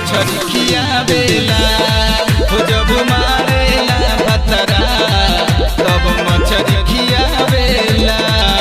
मछरी खियावेला हो जब मारेला भतरा तब मछरी खियावेला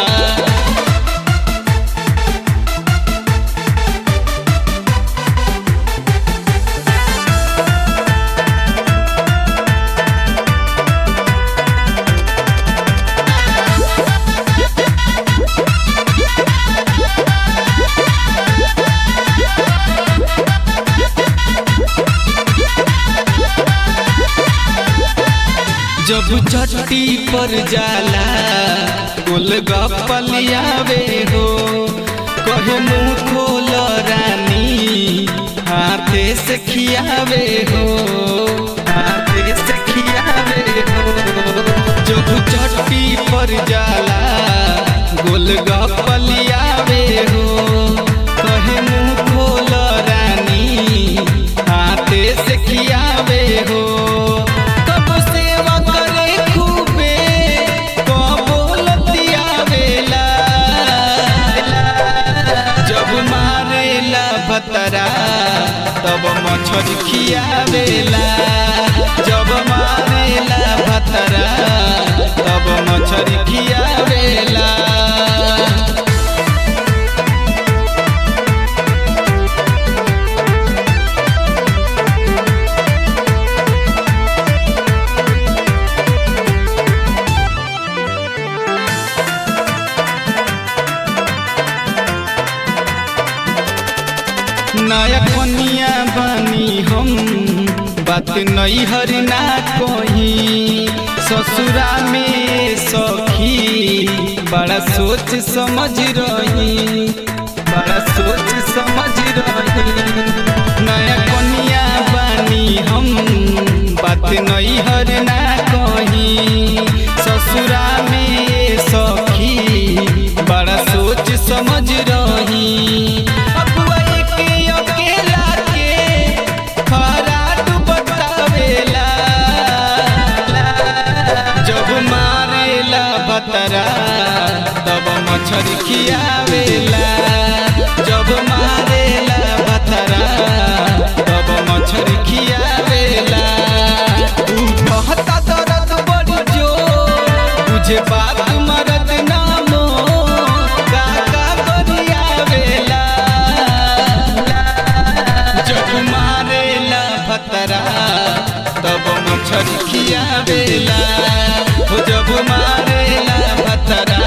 जब चट्टी पर जाला गोलगप्पलियावे हो कहे मुँह खोल रानी हाथे से खियावे हो हाथे से खियावे हो जब चट्टी पर जाला गोलगप्पलियावे हो कहे मुँह खोल रानी हाथे से खियावे हो तब सेवा करे खूबे कबो लतियावेला जब मारेला भतरा तब मछरी खियावेला जब मारेला भतरा तब मछरी खियावेला नया कनिया बानी हम बात नहीं हर ना कही ससुरा में सखी बड़ा सोच समझ रही बड़ा सोच समझ रही नया कनिया बानी हम बात नहीं हर ना कही ससुरा में सखी बड़ा सोच समझ रही अगुआ के अकेला के खराट बतावेला जब मारेला बतरा तब मछरी खियावेला जब मारेला बतरा तब मछरी खियावेला तू कहता दर्द बड़ी जोर तुझे बात मरद नामो काका गरियावेला जब मारेला भतरा तब मछरी खियावेला हो जब मारेला भतरा